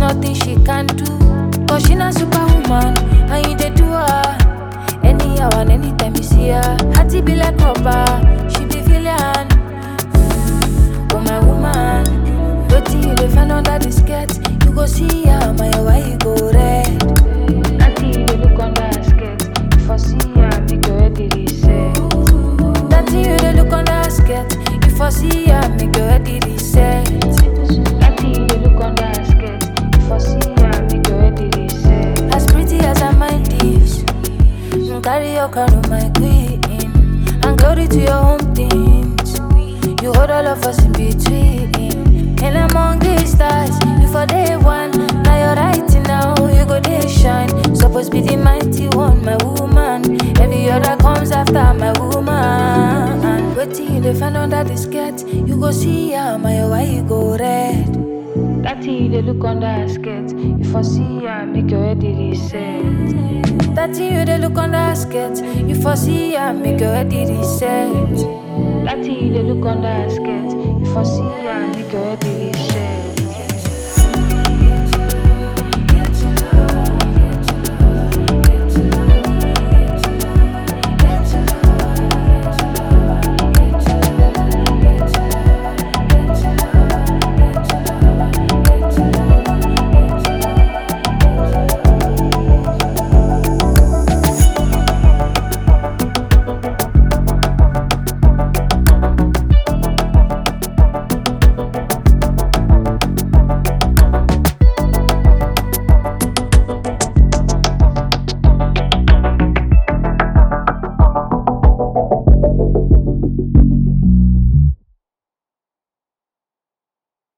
nothing she can do. Cause she not superwoman, and you dey do her. Anyhow and anytime you see her, hearty be like rubber, she be villain. Mm, oh my woman, wetin you dey find under the skirt? You go see her, my why you go red? Auntie, you dey look under her skirt. If I see her, make your head dey reset. That thing you dey look under her skirt. If I see her, make your head dey reset. That thing you dey look under her skirt. If I see her, make your head dey reset. As pretty as her mind is, mm, carry your crown, my queen, and glory to your home things. You hold all of us in between. And among the stars, you for day one. Now you're right now, you go day shine. Supposed be the mighty one, my woman. Every other comes after my woman. Waiting you dey find under the skirt. You go see her, my why you go red. That thing you dey look under her skirt. If I see her, make your head dey reset. That thing you dey look under her skirt. If I see her, make your head dey reset. That thing you dey look under her skirt. If I see her, make your head dey reset.